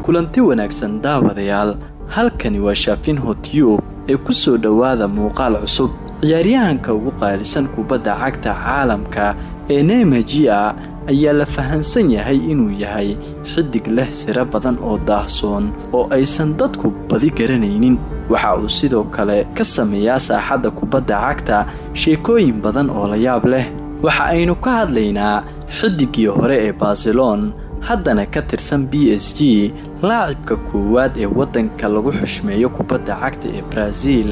kulanti wanaagsan daawadayaal halkani waa shaafinho tiyub ee ku soo dhowaada muuqaal cusub ciyaaryahanka ugu qaalisan kubadda cagta caalamka ee neymajia ayaa la fahansan yahay inuu yahay xidig leh siro badan oo daahsoon oo aysan dadku badi garanaynin waxa uu sidoo kale ka sameeyaa saaxadda kubadda cagta sheekooyin badan oo la yaab leh waxa aynu ka hadlaynaa xidiggii hore ee barcelon haddana ka tirsan b s g laacibka koowaad ee waddanka lagu xushmeeyo kubadda cagta ee baraaziil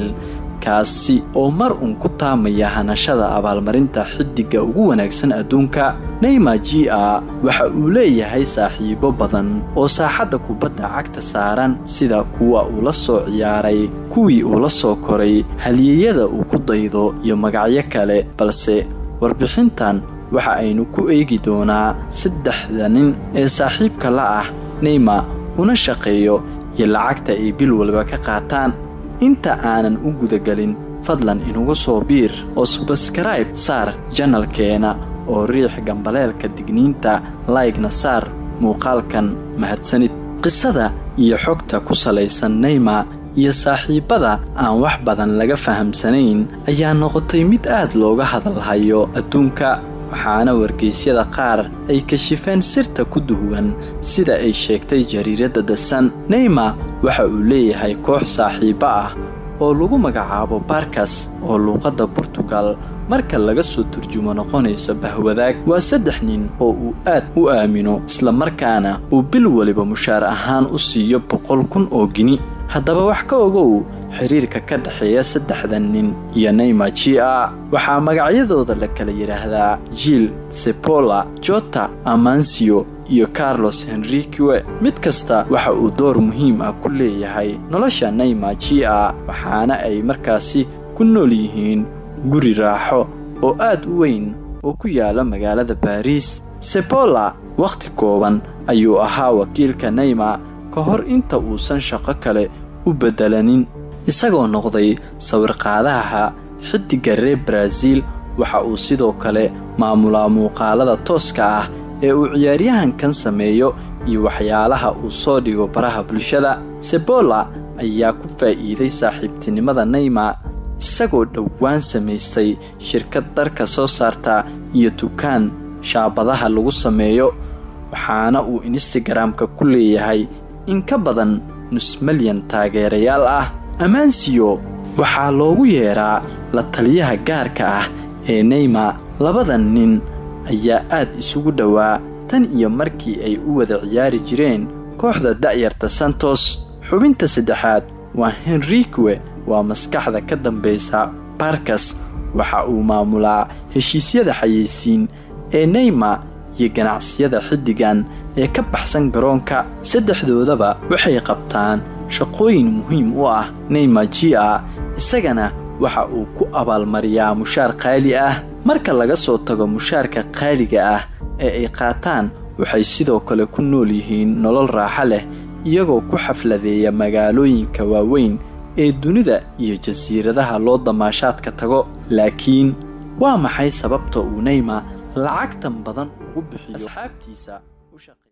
kaasi oo mar uun ku taamaya hanashada abaalmarinta xidigga ugu wanaagsan adduunka neymar g a waxa uu leeyahay saaxiibo badan oo saaxadda kubadda cagta saaran sida kuwa uu la soo ciyaaray kuwii uu la soo koray halyeeyada uu ku daydo iyo magacyo kale balse warbixintan waxa aynu ku eegi doonaa saddexda nin ee saaxiibka la ah neymar una shaqeeyo iyo lacagta ay bil walba ka qaataan inta aanan u gudagelin fadlan inugu soo biir oo subaskarayb saar janalkeena oo riix gambaleelka digniinta laygna saar muuqaalkan mahadsanid qisada iyo xogta ku salaysan neymar iyo saaxiibbada aan wax badan laga fahamsanayn ayaa noqotay mid aad looga hadalhayo adduunka waxaana wargeysyada qaar ay kashifeen sirta ku duwan sida ay sheegtay jariiradda dasan neymar waxa uu leeyahay koox saaxiibbo ah oo lagu magacaabo barkas oo luuqadda burtugal marka laga soo turjumo noqonayso bahwadaag waa saddex nin oo uu aad u aamino islamarkaana uu bil waliba mushaar ahaan u siiyo boqol kun oo gini haddaba wax ka ogow xiriirka ka dhexeeya saddexdan nin iyo neymar g a waxaa magacyadooda la kala yidhaahdaa jiil sepola jota amansio iyo carlos henrique mid kasta waxa uu door muhiim ah ku leeyahay nolosha neymar g a waxaana ay markaasi ku nool yihiin guri raaxo oo aad u weyn oo ku yaala magaalada baariis sepola wakhti kooban ayuu ahaa wakiilka neymar ka hor inta uusan shaqo kale u beddelanin isagoo noqday sawirqaadaha xidigga reer baraaziil waxa uu sidoo kale maamulaa muuqaalada tooska ah ee uu ciyaaryahankan sameeyo iyo waxyaalaha uu soo dhigo baraha bulshada sebola ayaa ku faa'iiday saaxiibtinimada neymar isagoo dhowaan samaystay shirkad dharka soo saarta iyo dukaan shaabadaha lagu sameeyo waxaana uu instagramka ku leeyahay in ka badan nus malyan taageerayaal ah amaansiyo waxaa loogu yeedhaa la taliyaha gaarka ah ee neymar labadan nin ayaa aad isugu dhowaa tan iyo markii ay u wada ciyaari jireen kooxda da'yarta santos xubinta saddexaad waa henrique waa maskaxda ka dambaysa barkas waxa uu maamulaa heshiisyada xayeysiin ee neymar iyo ganacsiyada xiddigan ee ka baxsan garoonka saddexdoodaba waxay qabtaan shaqooyin muhiim u ah neymar g a isagana waxa uu ku abaalmariyaa mushaar qaali ah marka laga soo tago mushaarka qaaliga ah ee ay qaataan waxay sidoo kale ku nool yihiin nolol raaxo leh iyagoo ku xafladeeya magaalooyinka waaweyn ee dunida iyo jasiiradaha loo damaashaadka tago laakiin waa maxay sababta uu neymar lacagtan badan ugu bixiyo asxaabtiisa